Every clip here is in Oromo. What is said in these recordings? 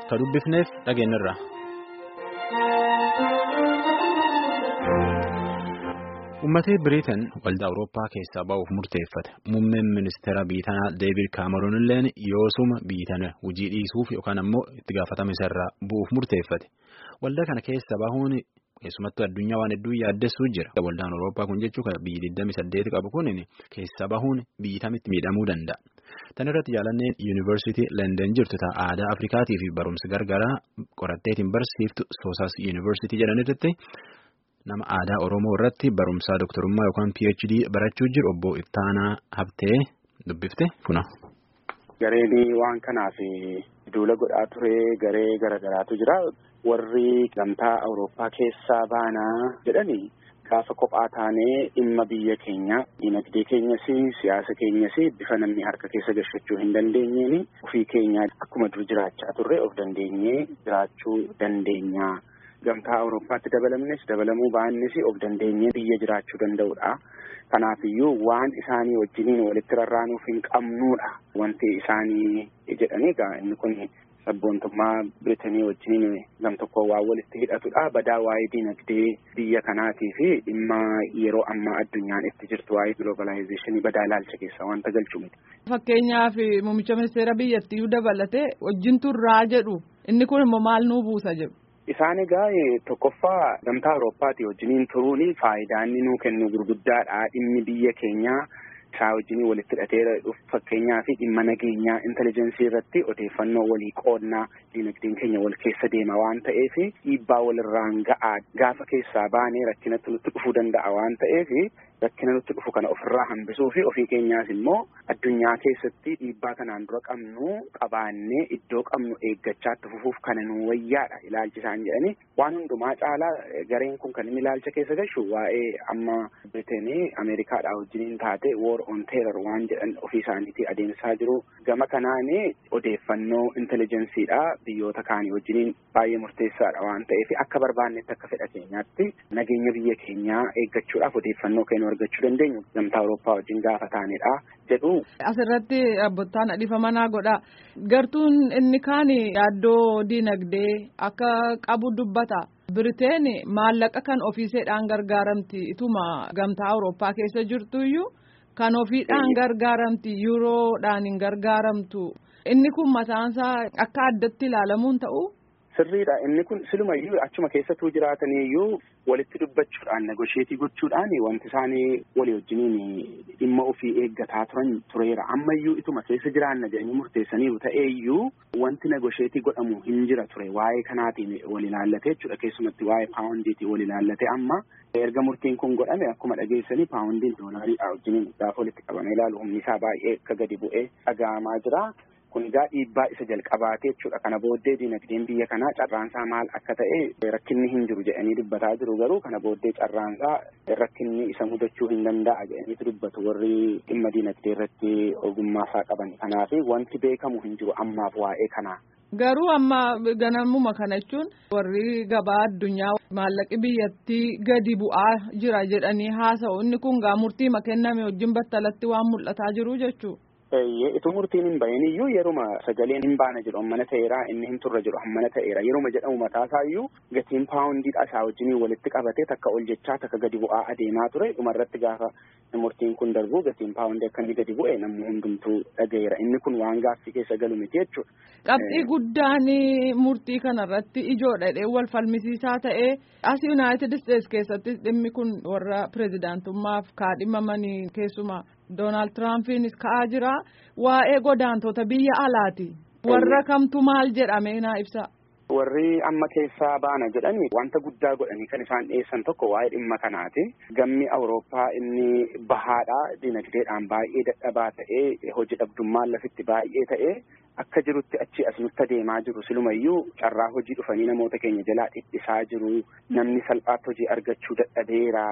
ka dubbifneef dhageenyarra. Uummatni Biriitan waldaa Awurooppaa keessaa ba'uuf murteeffate. Muummeen ministeera biitanaa Deevid Kaameroon illeen yoosuma biitana hojii dhiisuuf yookaan ammoo itti gaafatama isarraa bu'uuf murteeffate. Waldaa kana keessa bahuun keessumattuu addunyaa waan hedduu yaaddessuu jira. Waldaan Awurooppaa kun jechuun biyyi 28 qabu kun keessa bahuun biyyi tamitti miidhamuu danda'a. Tan irratti jaalanneen yuunivarsiitii London jirtu ta'a aadaa Afrikaatii fi barumsa gargaraa qoratteetiin barsiiftu Soosaas yuunivarsiitii jedhanirratti nama aadaa Oromoo irratti barumsaa doktorummaa yookaan PhD barachuu jiru obbo Ittaanaa Habtee dubbifte kuna. Gareen waan kanaaf duula godhaa ture garee garaagaraatu jira. Warri gamtaa Awurooppaa keessaa baanaa jedhanii gaafa kophaa taanee dhimma biyya keenya dinagdee keenyas siyaasa keenyas bifa namni harka keessa gashachuu hin dandeenyeen ofii keenya akkuma dur jiraachaa turre of dandeenyee jiraachuu dandeenya. Gamtaa Awurooppaatti dabalamnes dabalamuu baannes of dandeenyee biyya jiraachuu danda'udha. Kanaafiyyuu waan isaanii wajjiniin walitti rarraanuuf hin qabnuudha wanti isaanii jedhanii egaa inni kun sabboontummaa Biritanii wajjiniin gam tokko waan walitti hidhatudha. Badaa waa'ee dinagdee biyya kanaatii fi dhimma yeroo ammaa addunyaan itti jirtu waa'ee giloobaalaayizeeshinii badaa ilaalcha keessa wanta galchu miti. Fakkeenyaaf muummicha ministeera biyyattii dabalatee wajjin turraa jedhu inni kun immoo maal nuu buusa jedhu. Isaan egaa tokkoffaa gamtaa Awurooppaatii wajjiniin turuun faayidaa inni nuu kennu gurguddaadha. Dhimmi biyya keenyaa isaa wajjiniin walitti hidhatee fakkeenyaa fi dhimma nageenyaa intelijeensii irratti odeeffannoo walii qoodnaa dinagdeen keenya wal keessa deema waan ta'eef dhiibbaa walirraan ga'aa gaafa keessaa baanee rakkinatti nutti dhufuu danda'a waan ta'eef rakkina nutti dhufu kana ofirraa hambisuu fi ofii keenyaas immoo addunyaa keessatti dhiibbaa kanaan dura qabnu qabaannee iddoo qabnu eeggachaa itti fufuuf kana nu wayyaadha ilaalchi isaan jedhanii waan hundumaa caalaa gareen kun kan inni ilaalcha keessa gashu waa'ee amma Biriteenii Ameerikaadhaa wajjiniin taate war on terror waan jedhan ofii isaaniitii adeemsaa jiru gama kanaan odeeffannoo intelijensiidha biyyoota kaanii wajjiniin baay'ee murteessaadha waan ta'eef akka barbaannetti akka fedha keenyaatti nageenya biyya keenyaa eeggachuudhaaf odeeffannoo keenya argachuu dandeenyu gamtaa Awurooppaa wajjin gaafa taanedha jedhu. Asirratti abbootaan dhiifa manaa godha. Gartuun inni kaan yaaddoo diinagdee akka qabu dubbata. Biriteen maallaqa kan ofiiseedhaan gargaaramti ituma gamtaa Awurooppaa keessa jirtuyyuu kan ofiidhaan gargaaramti yuuroodhaan hin gargaaramtu. Inni kun mataansaa akka addatti ilaalamuun ta'u. Sirriidha inni kun silumayyuu achuma keessattuu jiraataniyyuu walitti dubbachuudhaan negosheetii gochuudhaan wanti isaanii walii wajjiniin dhimma ofii eeggataa turan tureera ammayyuu ituma keessa jiraanna jedhanii murteessaniiru ta'eeyyuu wanti negosheetii godhamu hin jira ture waa'ee kanaatiin wal ilaallatee jechuudha keessumatti waa'ee paawundiitiin wal ilaallatee amma erga murtiin kun godhame akkuma dhageessanii paawundiin doolaariidha wajjiniin gaafa walitti qabamee ilaalu humni isaa baay'ee akka gadi bu'ee dhaga'amaa jira. kun egaa dhiibbaa isa jalqabaatee jechuudha kana booddee dinagdeen biyya kanaa carraansaa maal akka ta'e rakkinni hin jiru jedhanii dubbataa jiru garuu kana booddee carraansaa rakkinni isa mudachuu hin danda'a jedhaniitu dubbatu warri dhimma dinagdee irratti ogummaasaa qaban kanaaf wanti beekamu hin jiru ammaaf waa'ee kanaa. Garuu amma ganamuma kana jechuun warri gabaa addunyaa maallaqi biyyattii gadi bu'aa jira jedhanii haasa'u inni kun gaa murtii kenname wajjin battalatti waan mul'ataa jiru jechuudha. Ituu murtiin hin bahin iyyuu yeruma sagaleen hin baana jedhu hammana ta'eera inni hin turre jedhu hammana ta'eera yeruma jedhamu mataasaa iyyuu gatiin paawundiidha isaa wajjin walitti qabatee takka ol jechaa takka gadi bu'aa adeemaa ture dhumarratti gaafa murtiin kun darbu gatiin paawundii akka inni gadi bu'e namni hundumtuu dhagayeera inni kun waan gaaffii keessa galu miti jechuudha. Qabxii guddaan murtii kanarratti ijoodha dhee wal falmisiisaa ta'ee as Yuunaayitid Isteetsi keessatti dhimmi kun warra pirezidaantummaaf kaadhimamanii keessumaa. Doonaald Tiraampiinis ka'aa jira waa'ee godaantota biyya alaati warra kamtu maal jedhame naa ibsa. Warri amma keessaa baana jedhani wanta guddaa godhanii kan isaan dhiyeessan tokko waa'ee dhimma kanaati. Gammi Awurooppaa inni bahaadha dinagdeedhaan baay'ee dadhabaa ta'ee hojii dhabdummaan lafitti baay'ee ta'ee akka jirutti achi as nutti adeemaa jiru silumayyuu carraa hojii dhufanii namoota keenya jalaa dhiphisaa jiru namni salphaatti hojii argachuu dadhabeera.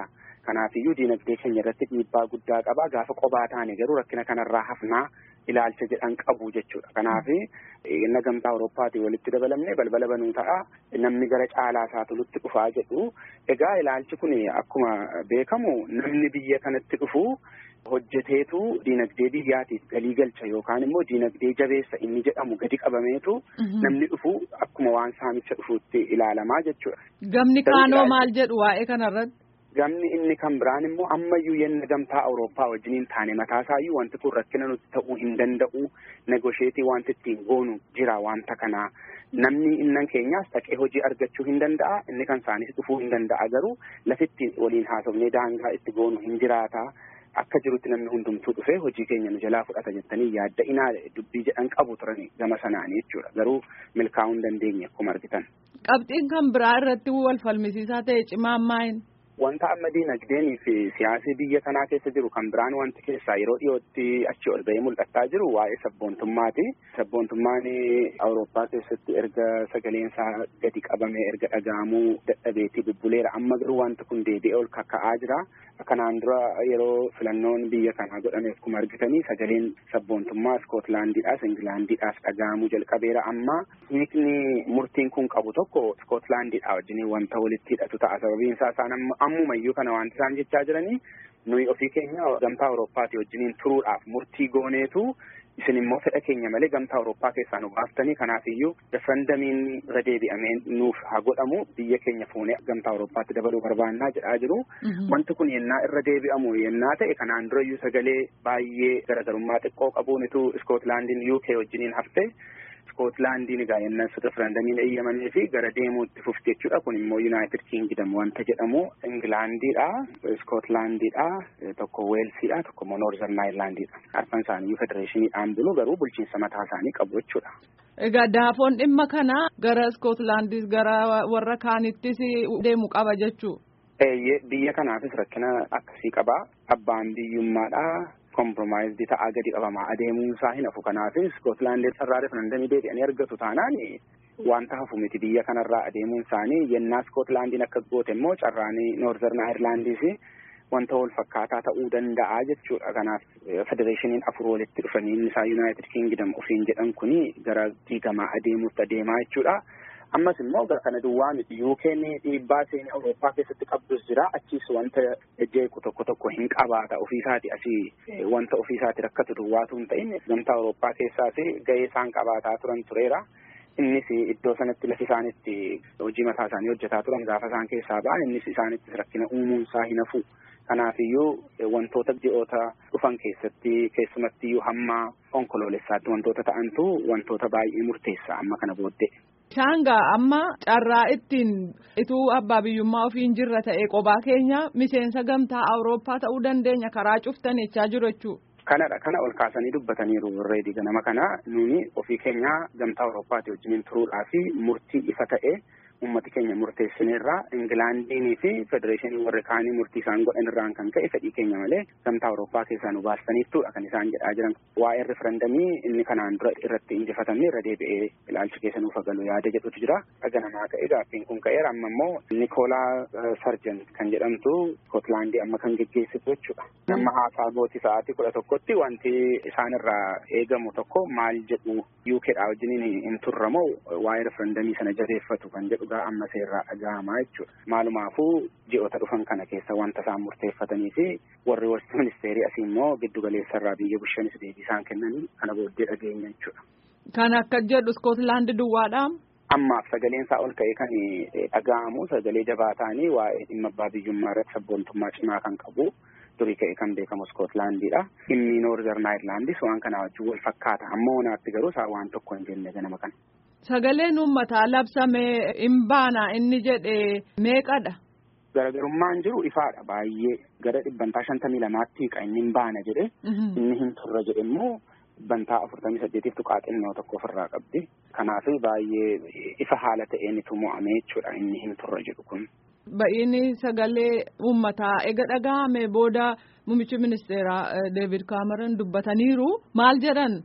Kanaafiyyuu diinagdee keenya irratti dhiibbaa guddaa qaba. Gaafa qobaa taane garuu rakkina kanarraa hafnaa ilaalcha jedhan qabu jechuudha. Kanaaf inni gamtaa Awurooppaatiin walitti dabalamne balbala banuu ta'a. Namni gara caalaa isaa tolutti dhufaa jedhu. Egaa ilaalchi kun akkuma beekamu namni biyya kanatti dhufu hojjeteetu diinagdee biyyaatiif galii galcha yookaan immoo diinagdee jabeessa inni jedhamu gadi qabameetu namni dhufu akkuma waan saamicha dhufuutti ilaalamaa jechuudha. Gamni kaanoo maal jedhu waa'ee kanarratti? Gamni inni kan biraan immoo ammayyuu yenna gamtaa Awurooppaa wajjiniin taane mataasaayyuu wanti kun rakkina nuti ta'uu hin danda'u negosheetii wanti ittiin goonu jira wanta kanaa. Namni innan keenyaas dhaqee hojii argachuu hin danda'a inni kan isaanis dhufuu hin danda'a garuu lafitti waliin haasofnee daangaa itti goonu hin jiraata. Akka jirutti namni hundumtuu dhufee hojii keenya nu jalaa fudhata jettanii yaadda inaa dubbii jedhan qabu turan gama sanaanii jechuudha garuu milkaa'uu hin dandeenye akkuma argitan. Qabxiin kan biraa irratti wal falmisiisaa ta'e cimaan maayin? Wanta amma diinagdeenii fi siyaasii biyya kanaa keessa jiru kan biraan wanti keessaa yeroo dhiyootti achi ol ba'ee mul'ataa jiru waa'ee sabboontummaati. Sabboontummaan Awurooppaa keessatti erga sagaleensaa gadi qabame erga dhaga'amuu dadhabeetii bubbuleera. Amma garuu wanti kun deebi'ee ol kakka'aa jira. Kanaan dura yeroo filannoon biyya kanaa godhame akkuma argitanii sagaleen sabboontummaa Iskootlaandiidhaas Ingilaandiidhaas dhaga'amuu jalqabeera. Amma hiikni murtiin kun qabu tokko Iskootlaandiidhaa wajjin wanta walitti hidhatu ta'a. Sababiin isaa isaan ammumayyuu kana wanti isaan jechaa jiranii nuyi ofii keenya gamtaa Awurooppaatii wajjiniin turuudhaaf murtii gooneetu isin immoo fedha keenya malee gamtaa Awurooppaa keessaa nu baaftanii kanaafiyyuu referendamiin irra deebi'amee nuuf haa godhamu biyya keenya fuunee gamtaa Awurooppaatti dabaluu barbaannaa jedhaa jiru. Wanti kun yennaa irra deebi'amu yennaa ta'e kanaan durayyuu sagalee baay'ee garagarummaa xiqqoo qabuunitu Iskootlaandiin UK wajjiniin hafte. Iskootlaandiin egaa yennas referendamiin eeyyamamee fi gara deemuutti fufti jechuudha. Kun immoo Yuunaayitid Kiingidam wanta jedhamu Ingilaandiidha, Iskootlaandiidha, tokko Weelsiidha, tokko immoo Noorzan Aayirlaandiidha. Arfan isaanii federeeshiniidhaan bulu garuu bulchiinsa mataa isaanii qabu jechuudha. Egaa daafoon dhimma kana gara Iskootlaandis gara warra kaanittis deemu qaba jechuu. Biyya kanaafis rakkina akkasii qaba. Abbaan biyyummaadha. kompromaayizii ta'aa gadi qabamaa adeemuun isaa hin hafu kanaafis Iskootlaandii sarara referendamii deebi'anii argatu taanaan wanta hafu miti biyya kanarraa adeemuun isaanii yennaa Iskootlaandiin akka goote immoo carraanii Noorzern Aayirlaandiis wanta wal fakkaataa ta'uu danda'a jechuudha kanaaf federeeshiniin afur walitti dhufanii inni isaa Yuunaayitid Kiingidam ofiin jedhan kuni gara diigamaa adeemuutti adeemaa jechuudha. ammas immoo gara kana duwwaa miti yuukeen dhiibbaa seenii awurooppaa keessatti qabdus jira achiis wanta jeequ tokko tokko hin qabaata ofiisaati asii wanta ofiisaati rakkatu duwwaatu hin ta'in gamtaa awurooppaa keessaas gahee isaan qabaataa turan tureera. Innis iddoo sanatti lafi isaanitti hojii mataa isaanii hojjetaa turan gaafa isaan keessaa ba'an innis isaanittis rakkina uumuun isaa hin hafu. Kanaafiyyuu wantoota ji'oota dhufan keessatti keessumattiyyuu hamma onkoloolessaatti wantoota ta'antu wantoota baay'ee murteessa amma kana booddee. Shaangaa amma carraa ittiin ituu abbaa biyyummaa ofiin jirra ta'e qobaa keenya miseensa gamtaa Awurooppaa ta'uu dandeenya karaa cuftan jechaa jiru jechuudha. Kanadha kana ol kaasanii dubbataniiru reedii ganama kana nuni ofii keenya gamtaa Awurooppaati wajjiniin turuudhaa fi murtii ifa ta'e ummati keenya murteessineerraa Ingilaandiinii fi federeeshinii warri kaanii murtii isaan godhan irraan kan ka'e fedhii keenya malee gamtaa Awurooppaa keessaa nu baastaniittuudha kan isaan jedhaa jiran. Waa'ee referendamii inni kanaan dura irratti injifatamne irra deebi'ee ilaalchi keessa nuuf galu yaada jedhutu jira. Dhaga namaa ka'e gaaffiin kun ka'eera amma immoo Nikoolaa Sarjan kan jedhamtu Skotlaandii amma kan geggeessitu jechuudha. Nama haasaa gooti sa'aatii kudha tokkotti wanti isaan irraa eegamu tokko maal jedhu UKdhaa wajjiniin hin turramoo waa'ee referendamii sana jabeeffatu kan jedhu gaa amma seerraa dhaga'amaa jechuudha. Maalumaafuu ji'oota dhufan kana keessa wanta isaan murteeffatanii fi warri warsii ministeerii asii immoo giddu galeessarraa biyya bushanis deebii isaan kennan kana booddee dhageenya jechuudha. Kan akka jedhu Iskootlaandi duwwaadhaa. Ammaaf sagaleen isaa ol ka'ee kan dhaga'amu sagalee jabaa ta'anii waa'ee dhimma abbaa biyyummaa irratti sabboontummaa cimaa kan qabu durii ka'ee kan beekamu Iskootlaandiidha. Dhimmi Noorzern Aayirlaandis waan kanaa wajjin wal fakkaata. Amma wanaatti garuu isaa waan tokko hin jenne ganama kana. Sagaleen uummataa labsamee hin baana inni jedhe meeqadha? Garagarummaan jiru ifaadha baay'ee gara dhibbantaa shantamii lamaatti kan inni hin baana jedhe inni hin turre jedhe immoo dhibbantaa afurtamii saddeetiif tuqaa xinnoo tokko ofirraa qabdi. Kanaaf baay'ee ifa haala ta'een itti mo'ame jechuudha inni hin turre jedhu kun. Ba'iini sagalee uummataa ega dhaga'ame booda muummichi ministeeraa Deevid Kaameroon dubbataniiru maal jedhan?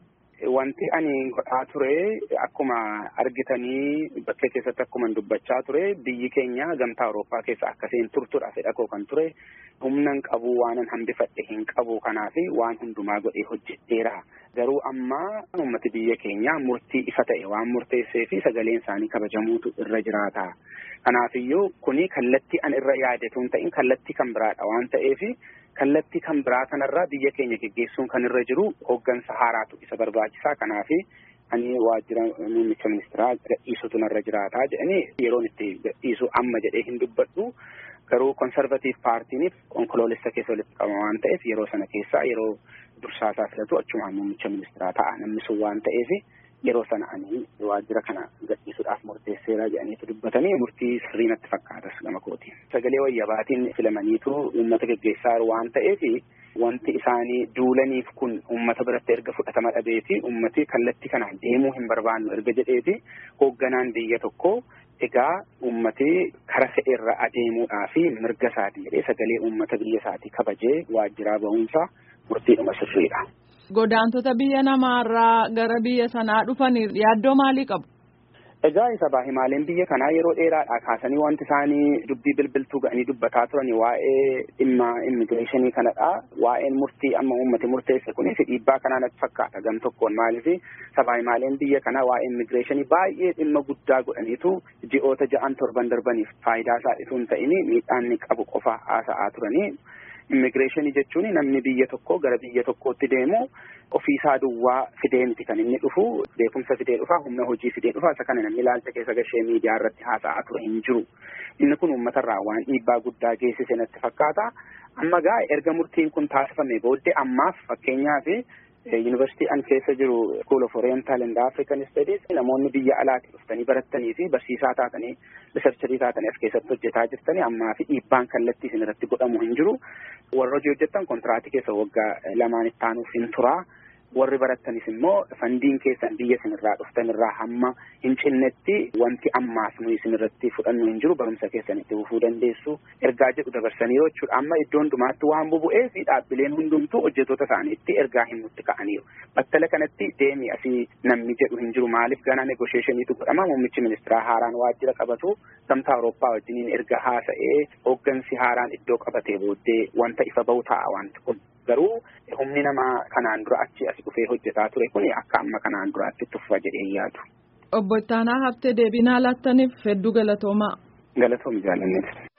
wanti ani godhaa ture akkuma argitanii bakkee keessatti akkuma dubbachaa ture biyyi keenya gamtaa Awurooppaa keessa akkasiin turtudha fedha koo kan ture humna hin qabu waanan hambifadhe hin qabu kanaaf waan hundumaa godhee hojjedheera. Garuu amma uummati biyya keenya murtii ifa ta'e waan murteessee fi sagaleen isaanii kabajamuutu irra jiraata. Kanaafiyyuu kuni kallattii an irra yaadatu hin ta'in kallattii kan biraadha waan ta'eef kallattii kan biraa kanarraa biyya keenya geggeessuun kan irra jiru hooggansa haaraatu isa barbaachisaa kanaaf ani waajjira muummicha ministeeraa gadhiisutu narra jiraataa jedhanii yeroon itti gadhiisu amma jedhee hin dubbadhu garuu konservatiif paartiiniif onkoloolessa keessa walitti qabama waan ta'eef yeroo sana keessaa yeroo dursaasaa filatu achumaan muummicha ministeeraa ta'a namni sun waan ta'eef yeroo sana ani waajjira kana gadhiisuudhaaf murteesseera jedhaniitu dubbatanii murtii sirrii natti fakkaatas gama kootiin. Sagalee wayyabaatiin filamaniitu uummata geggeessaa waan ta'eef wanti isaanii duulaniif kun uummata biratti erga fudhatama dhabeeti uummati kallattii kanaan deemuu hin barbaannu erga jedheeti hoogganaan biyya tokko egaa uummati kara fedheerra adeemuudhaa fi mirga isaati jedhee sagalee uummata biyya isaatii kabajee waajjiraa ba'uunsa murtiidhuma sirriidha. Godaantota biyya namaarraa gara biyya sanaa dhufanii yaaddoo maalii qabu? Egaa isa baahimaaleen biyya kanaa yeroo dheeraadhaa kaasanii wanti isaanii dubbii bilbiltuu ga'anii dubbataa turan waa'ee dhimma immigireeshinii kanadha. Waa'een murtii amma uummati murteesse kunis dhiibbaa kanaa natti fakkaata gam tokkoon maaliif sabaahimaaleen biyya kanaa waa'ee immigireeshinii baay'ee dhimma guddaa godhaniitu ji'oota ja'an torban darbaniif faayidaa isaa osoo hin ta'in miidhaan inni qabu qofa haasa'aa turanii. Immigireeshinii jechuun namni biyya tokkoo gara biyya tokkootti deemu ofiisaa duwwaa fidee miti kan inni dhufu beekumsa fidee dhufa humna hojii fidee dhufa isa kana namni ilaalcha keessa gashee miidiyaa irratti haasa'aa ture hin jiru. Inni kun uummatarraa waan dhiibbaa guddaa geessise natti fakkaata. Amma gaa erga murtiin kun taasifame booddee ammaaf fakkeenyaaf yuunivarsiitii an keessa jiru School of Oriental and African Studies namoonni biyya alaatti dhuftanii barattanii fi barsiisaa taatanii riisarcharii taatanii as keessatti hojjetaa jirtanii ammaa fi dhiibbaan kallattii isin irratti godhamu hin jiru. Warra hojii hojjettan kontiraatii keessa waggaa lamaan itti aanuuf hin turaa. warri barattanis immoo fandiin keessan biyya isinirraa dhuftan irraa hamma hin cinnetti wanti ammaas nuyi isinirratti fudhannu hin jiru barumsa keessan itti fufuu dandeessu ergaa jedhu dabarsaniiru jechuudha amma iddoo hundumaatti waan bubu'ee fi dhaabbileen hundumtuu hojjettoota isaaniitti ergaa himutti ka'aniiru battala kanatti deemi asii namni jedhu hin jiru maaliif ganaa negosheeshiniitu godhama muummichi ministeeraa haaraan waajjira qabatu gamtaa awurooppaa wajjiniin erga haasa'ee hooggansi haaraan iddoo qabatee booddee wanta ifa bahu ta'a wanti kun garuu humni namaa kanaan dura achi as dhufee hojjetaa ture kun akka amma kanaan duraatti tuffa jedhee yaadu. Obbo Ittaanaa Habtee deebii naa laattaniif hedduu galatoomaa. Galatoomi jaalanneef.